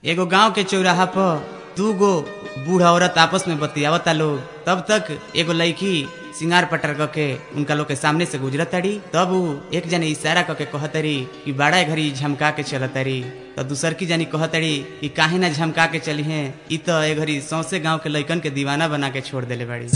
एगो गांव के चौराहा पर दू गो बूढ़ औरत आपस में बतियावता लोग तब तक एगो लड़की सिंगार पटर क के उनका लोग के सामने से गुजरत तारी तब उ एक जने इशारा क के कहतरी कि बड़ा घड़ी झमका के चलतरी तो दूसर की जानी कहतरी कि काहे ना झमका के चली हैं इ तो ए घड़ी सौसे गांव के लइकन के दीवाना बना के छोड़ देले बाड़ी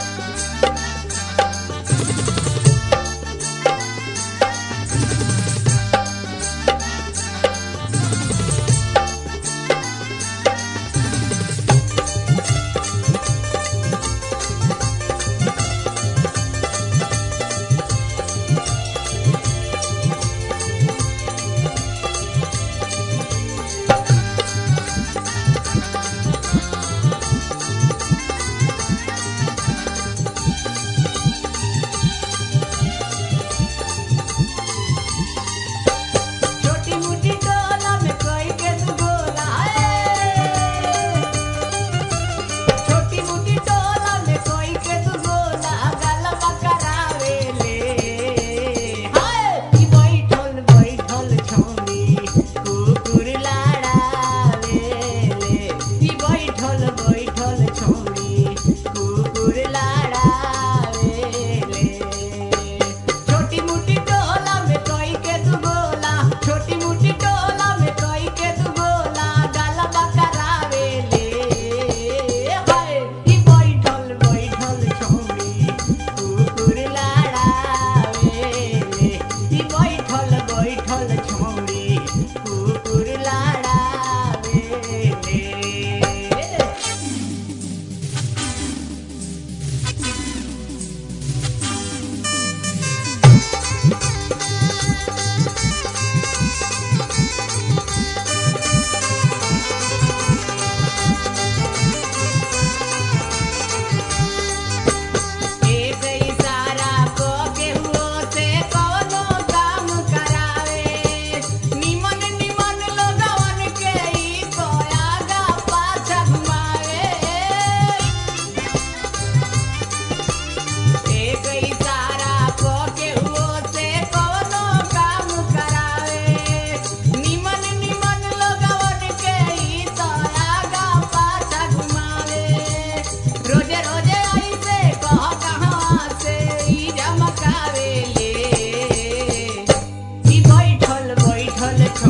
छोटी मोटी डोला में कोई के तू गोला है छोटी मोटी डोला में कोई के तू गोला गलबा करावे ले हाय ई बैठल बैठल छौनी कुकुर लाड़ावे ले ई बैठल बैठल छौनी कुकुर लाड़ावे ले छोटी मोटी डोला में कोई के तू गोला छोटी मोटी डोला में कोई के तू गोला गलबा करावे ले हाय ई बैठल बैठल छौनी कुकुर लाड़ावे ले ई बैठल बैठल छौनी कुकुर लाड़ावे ले एक इशारा को केहू से कोनो काम करावे निमन निमन लोगवन के ई तो आगा पाछा घुमावे एक इशारा को केहू से कोनो काम करावे निमन निमन लोगवन के ई तो आगा पाछा घुमावे रोजे रोजे ऐसे कह कहाँ से ई झमकावे ले ई बैठल बैठल